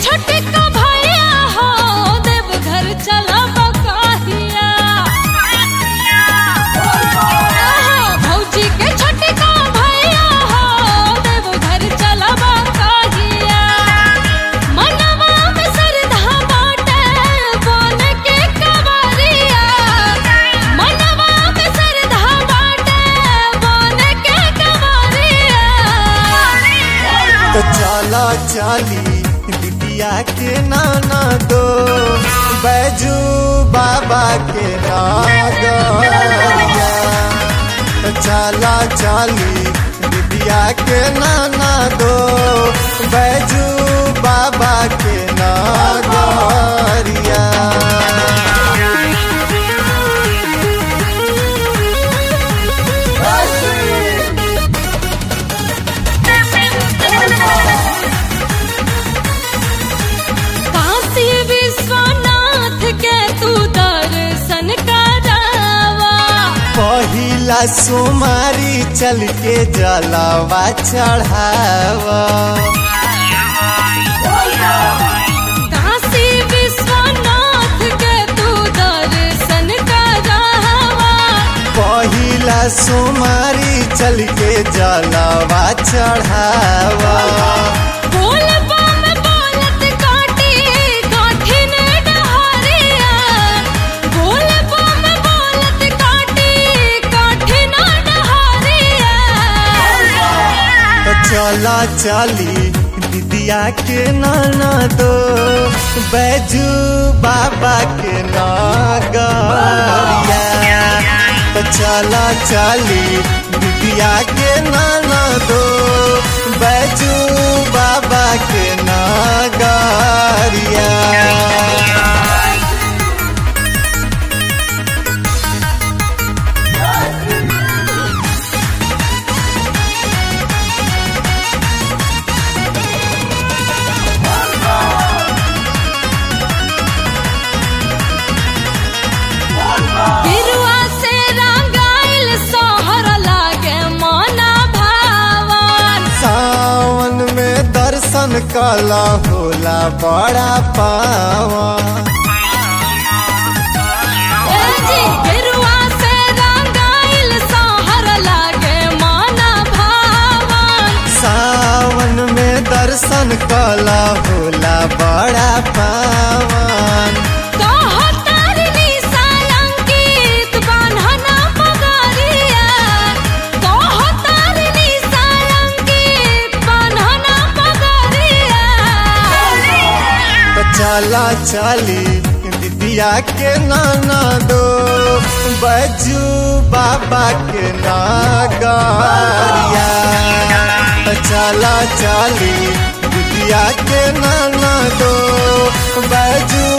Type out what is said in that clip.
छोटका भैया हो देव घर चला बकाहिया भौजी के छोटका भैया हो देव घर चला बकाहिया मनवा में श्रद्धा बाटे बोल के कवरिया मनवा में श्रद्धा बाटे बोल के कवरिया तो चला चली बिटिया के नाना दो बैजू बाबा के नागरिया तो चला चली बिटिया के नाना दो बैजू बाबा के नागरिया काशी विश्वनाथ के तू दर्शन करावा पहिला सोमारी चल के जलावा चढ़ावा काशी विश्वनाथ के तू दर्शन करावा पहिला सोमारी चल के जलावा चढ़ावा बोल बम बोलत काटी काठिन डहरिया बोल बम बोलत काटी काठिन डहरिया तो चला चली दिदिया के नाना दो बैजू बाबा के नागरिया तो चला चली दिदिया के नाना दो बैजू बाबा के नागरिया बिरुआ से रंगाइल सोहर लागे मोना भावन सावन में दर्शन कला होला बड़ा पावा ए जी बिरुआ से रंगाइल सोहर लागे मोना भावन सावन में दर्शन कला होला बड़ा पावन कहो तारिणी सालंकित बान्हना पगरिया कहो तारिणी सालंकित बान्हना पगरिया तो चला चली दिदिया के नाना दो बजू बाबा के नागरिया तो चला चली दिदिया के नाना दो बजू